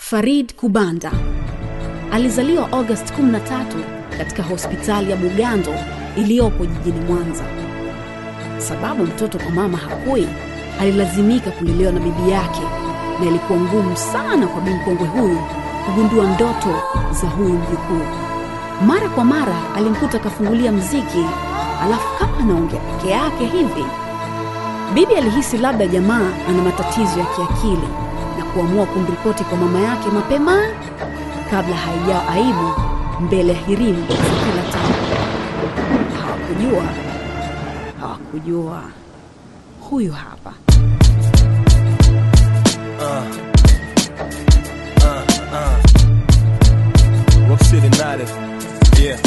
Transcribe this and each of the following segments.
Farid Kubanda alizaliwa Agosti 13 katika hospitali ya Bugando iliyopo jijini Mwanza. Sababu mtoto kwa mama hakui, alilazimika kulelewa na bibi yake, na ilikuwa ngumu sana kwa bi mkongwe huyu kugundua ndoto za huyu mjukuu. Mara kwa mara alimkuta akafungulia mziki, alafu kama anaongea peke yake hivi. Bibi alihisi labda jamaa ana matatizo ya kiakili na kuamua kumripoti kwa mama yake mapema kabla haijao aibu mbele ya hirimu za kila tamu. Hawakujua, hawakujua. Huyu hapa Rock City United. Yeah.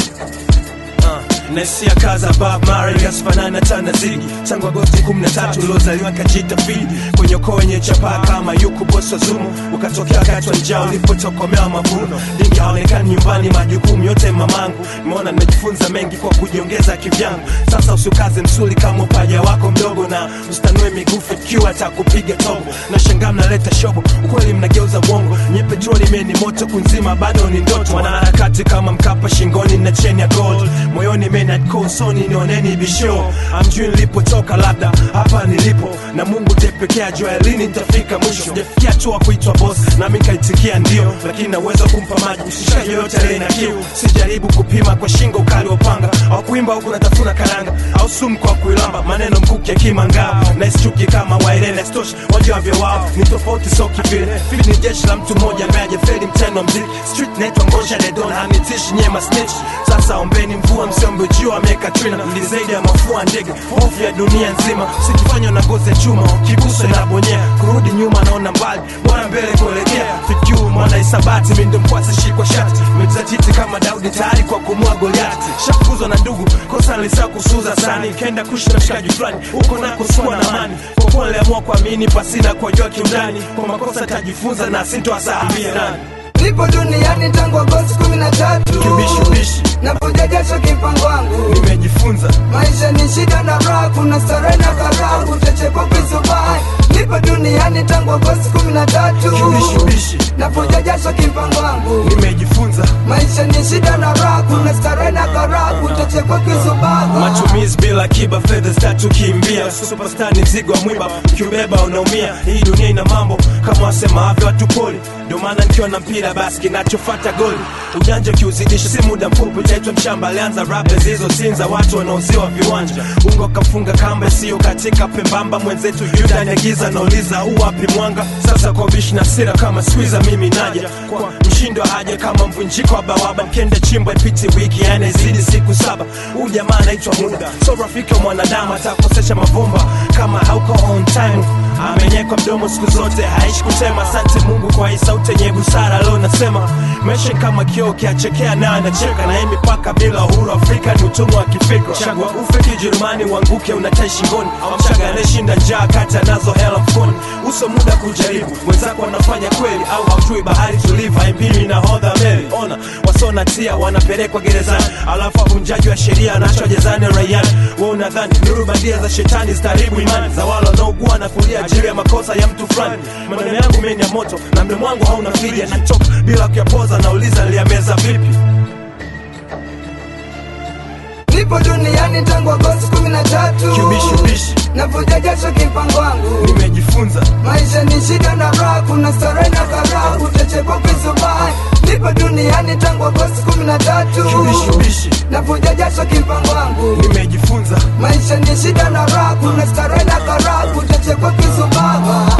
Uh, naisia kaza Bob Marley asifanana tana zigi tangu Agosti 13 uliozaliwa kajita fidi kwenye ukoo wenye chapaa kama yuku bosi wa zumu ukatokea wakati wa njaa ulipotokomea mavuno dingi haonekani nyumbani majukumu yote mamangu nimeona nimejifunza mengi kwa kujiongeza kivyangu sasa usiukaze msuli kama upaja wako mdogo na usitanue migufu ikiwa atakupiga tobo na shangaa mnaleta shobo ukweli mnageuza mwongo nye petroli meni moto kunzima bado ni ndoto wanaharakati kama mkapa shingoni na cheni ya gold moyoni menakosoni nioneni bisho amjui nilipotoka labda hapa nilipo na mungu tepekea jua lini nitafika mwisho sijafikia tu wa kuitwa boss nami kaitikia ndio lakini naweza kumpa maji mshikaji yoyote aliye na kiu sijaribu kupima kwa shingo ukali wa upanga au kuimba huku natafuna karanga au sumu kwa kuilamba maneno mkuki ya kimangao na isichuki kama wairene stoshi wajua vya wao ni tofauti so kivile fili ni jeshi la mtu mmoja ambaye ajafeli mtendo wa mziki street naitwa ngosha dedon hanitishi nyema snitch sasa ombeni mvua msiombe jua ameweka trina ni zaidi ya mafua ndege hofu ya dunia nzima sikifanywa na ngozi ya chuma kiguso inabonyea kurudi nyuma naona mbali bora mbele kuelekea fikiu mwana isabati mindo mkwasi shikwa shati mejizatiti kama daudi tayari kwa kumua goliati shafukuzwa na ndugu kosa nilisa kusuza sani kenda kushi na mshikaji fulani huko nako sikuwa na amani kwa kuwa niliamua kuamini pasina kuwajua kiundani kwa makosa tajifunza na sintoasahabia nani nipo duniani tangu Agosti kumi na tatu Kibishubishi. navuja jasho kipango wangu nimejifunza maisha ni shida na raha kuna starehe na karaha utachekwa kisubai nipo duniani tangu Agosti kumi na tatu Kibishubishi. navuja jasho kipango wangu nimejifunza maisha ni shida na raha kuna starehe na karaha utachekwa kisubai matumizi bila kiba fedha zitatukimbia superstar ni mzigo wa mwiba ukiubeba unaumia hii dunia ina mambo kama wasemavyo watu poli ndio maana nikiwa na mpira basi kinachofata goli ujanja ukiuzidisha si muda mfupi utaitwa mshamba alianza rape zilizosinza watu wanaoziwa viwanja ungo kafunga kamba isiyo katika pembamba mwenzetu yuda negiza nauliza uwapi mwanga sasa kwa bishi na sira kama squiza mimi naja kwa mshindo haja kama mvunjiko wa bawaba mkende chimbo ipiti wiki yani izidi siku saba huu jamaa anaitwa muda so rafiki wa mwanadamu atakosesha mavumba kama hauko on time amenyekwa mdomo siku zote haishi kusema asante mungu kwa hii sauti yenye busara leo nasema maisha ni kama kioo kiachekea naye anacheka na hii mipaka bila uhuru afrika ni utumwa wa kifikra chagua ufe kijerumani uanguke unatai shingoni au mchaga anayeshinda njaa kati anazo hela mfukoni uso muda kujaribu mwenzako wanafanya kweli au haujui bahari tulivu haimpimi na hodha meli ona wasona tia wanapelekwa gerezani alafu wavunjaji wa sheria anachwa jezani raiani we unadhani nuru bandia za shetani zitaribu imani za wale wanaougua na kulia ajili ya makosa ya mtu fulani maneno yangu meni ya moto na mdomo wangu hauna fidia natoka bila kuyapoza nauliza niliyameza vipi nipo duniani tangu Agosti kumi na tatu Kibishubishi. navuja jasho kipango wangu nimejifunza maisha ni shida na raha kuna starehe na karaha utachekwa kisubai nipo duniani tangu Agosti kumi na tatu Kibishubishi. navuja jasho kipango wangu nimejifunza maisha ni shida na raha kuna starehe na karaha utachekwa kisubai